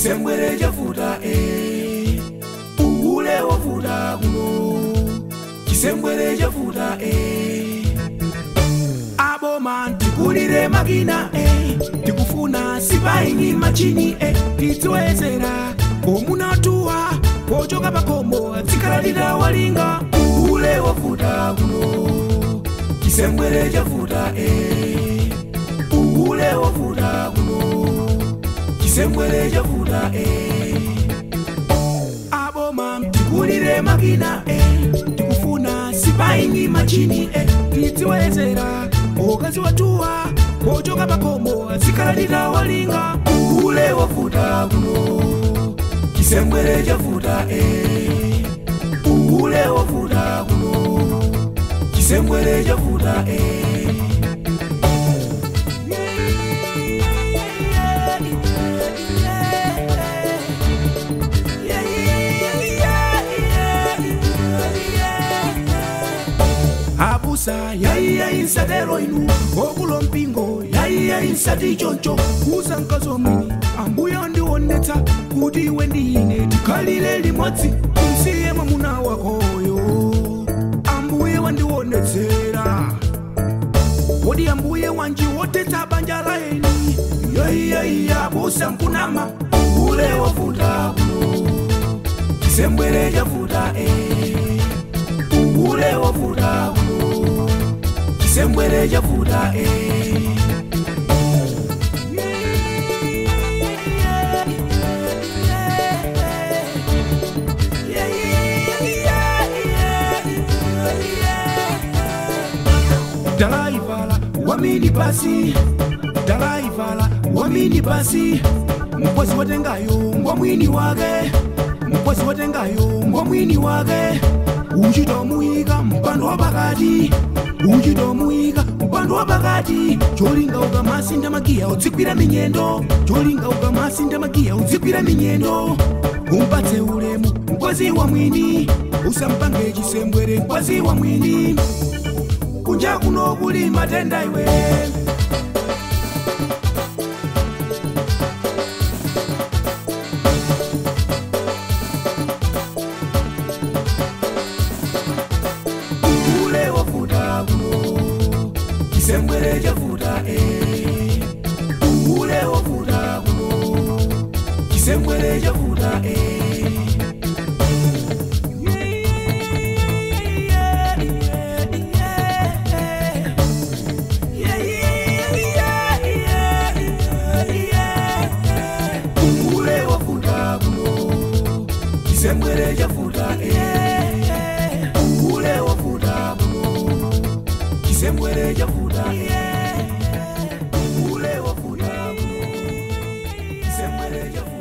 kisembwere chafuta e ule wafuta kuno kisembwere chafuta e aboma tikulire makina e tikufuna sipaini machini e tidziwezera komunatuwa pochoka pakomo dzikalalira walinga ule wafuta kuno kisembwere chafuta e ule wafuta kuno kisembwere chafuta e aboma tikulire makina e tikufuna sipaini machini e tidziwezera okazi watuwa pochoka pakomo dzikalalira walinga ule wafuta kuno kisembwere chafuta e ule wafuta kuno kisembwere chafuta e abusa yaiya insatero inu okulo mpingo yaiya insati choncho kuza mkazi mwini ambuya ndionetsa kuti iwe ndine tikhalire limodzi umsiye mwamuna wakoyo ambuye wandionetsera kodi ambuye wanji wotetsa banja la eni yaiya busa mkunama ule wafuta kuno kisembwere chafuta e ule wafuta kuno kisembwere chafuta e dalaivala wamini pasi dalaivala wamini pasi mkozi watengayo ngwa mwini wake mkozi watengayo ngwa mwini wake uchitomuyika mpando wa pakati uchitomuyika mpando wa pakati cholinga ukamasinda makiya udzigwira minyendo cholinga ukamasinda makiya udzigwira minyendo umpatse ulemu mkozi wa mwini usampange chisembwere mkozi wa mwini kunja kuno kuli matenda iwe ule wafuta kuno kisembwere chafuta e ule wafuta kuno kisembwere chafuta e ule wafuta kuno kisembwere chafuta e ule wafuta kuno kisembwere chafuta e ule wafuta kuno kisembwere chafuta